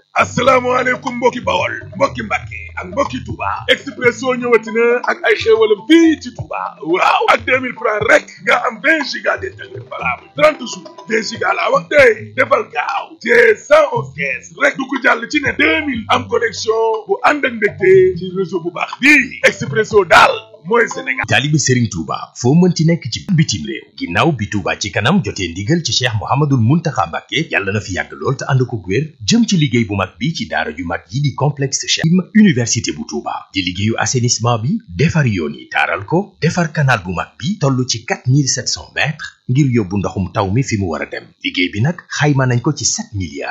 asalaamaaleykum mbokki bawol mbokki mbàkke ak mbokki Touba Expresso ñëwati na ak ay xéewalam fii ci Touba waaw ak 2000 francs rek nga am 20 giga d'internet valable 30 jours 20 giga laa wax tey defal gaaw te 111 kees rek du ko jàll ci ne 2000 am connexion bu ànd ak ndégte ci réseau bu baax bii Expresso daal mooy Sénégal taalibe Serigne Touba foo mënti nekk ci bitim réew ginnaaw bi Touba ci kanam jotee ndigal ci Cheikh Mouhamadoul Mountakha Mbacké yàlla na fi yàgg lool te ànd ko wér jëm ci liggéey bu mag bi ci daara ju mag yi di complexe Cheikh université bu Touba di liggéeyu assainissement bi defar yoon yi taaral ko defar canal bu mag bi toll ci 4700 mètres ngir yóbbu ndoxum taw mi fi mu war a dem liggéey bi nag xayma nañ ko ci 7 milliards